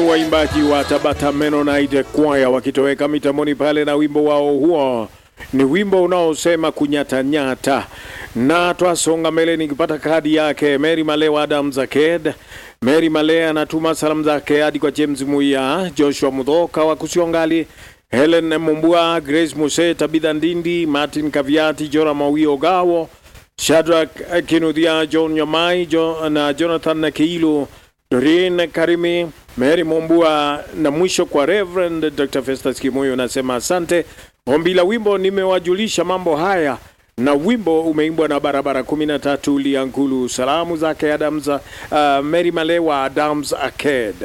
waimbaji wa Tabata Mennonite Choir wakitoweka mitamboni pale na wimbo wao huo ni wimbo unaosema kunyatanyata, na twasonga mbele nikipata kadi yake Mary Malewa Adams Aked. Mary Male anatuma salamu zake hadi kwa James Muya, Joshua Mudhoka wa Kusiongali, Helen Mumbua, Grace Muse, Tabitha Ndindi, Martin Kaviati, Jora Mawio Gawo, Shadrack Kinuthia, John Nyamai jo, na Jonathan Kiilu, Doreen Karimi, Mary Mumbua na mwisho kwa Reverend Dr. Festus Kimoyo anasema asante. Ombi la wimbo nimewajulisha mambo haya na wimbo umeimbwa na barabara 13 Liankulu. Salamu zake Adams, uh, Mary Malewa Adams Aked.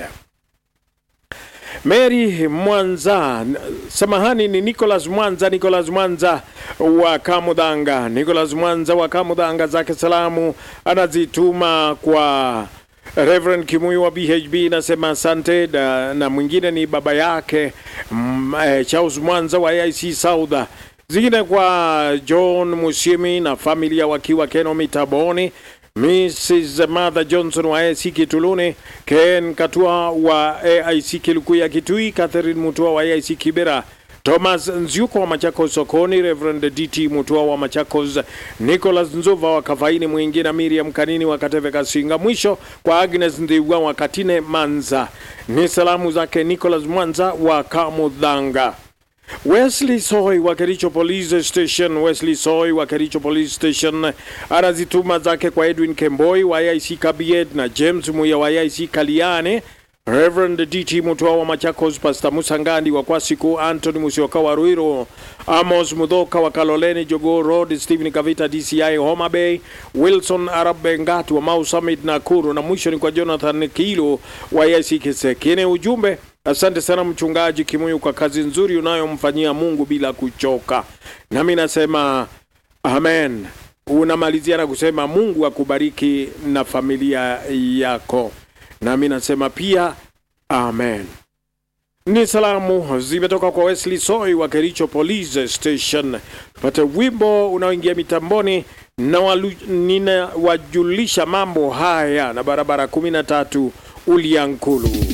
Mary Mwanza, samahani, ni Nicholas Mwanza, Nicholas Mwanza wa Kamudhanga, Nicholas Mwanza wa Kamudhanga, zake salamu anazituma kwa Reverend Kimuyu wa BHB, nasema asante na, na mwingine ni baba yake mm, eh, Charles Mwanza wa AIC South, zingine kwa John Musimi na familia wakiwa Keno Mitaboni, Mrs. Martha Johnson wa AIC Kituluni, Ken Katua wa AIC Kilukuya Kitui, Catherine Mutua wa AIC Kibera, Thomas Nziuko wa Machakos Sokoni, Reverend DT Mutua wa Machakos, Nicholas Nzuva wa Kafaini Mwingi na Miriam Kanini wa Kateve Kasinga. Mwisho kwa Agnes Ndiwa wa Katine Manza. Ni salamu zake Nicholas Mwanza wa Kamudhanga. Wesley Soy wa Kericho Police Station, Wesley Soy wa Kericho Police Station anazituma zake kwa Edwin Kemboi wa IC Kabiet na James Muya wa IC Kaliane, Reverend DT Mutua wa Machakos, Pastor Musa Ngandi wa Kwasiku, Anthony Musioka wa Ruiro, Amos Mudhoka wa Kaloleni Jogo Road, Stephen Kavita DCI Homa Bay, Wilson Arab Bengati wa Mau Summit Nakuru, na mwisho ni kwa Jonathan Kilo wa IC Kisekine. Ujumbe Asante sana mchungaji Kimuyu kwa kazi nzuri unayomfanyia Mungu bila kuchoka. Nami nasema amen. Unamalizia na kusema Mungu akubariki na familia yako. Nami nasema pia amen. Ni salamu zimetoka kwa Wesley Soy wa Kericho Police Station. Tupate wimbo unaoingia mitamboni na walu, ninawajulisha mambo haya na barabara 13 Uliankulu.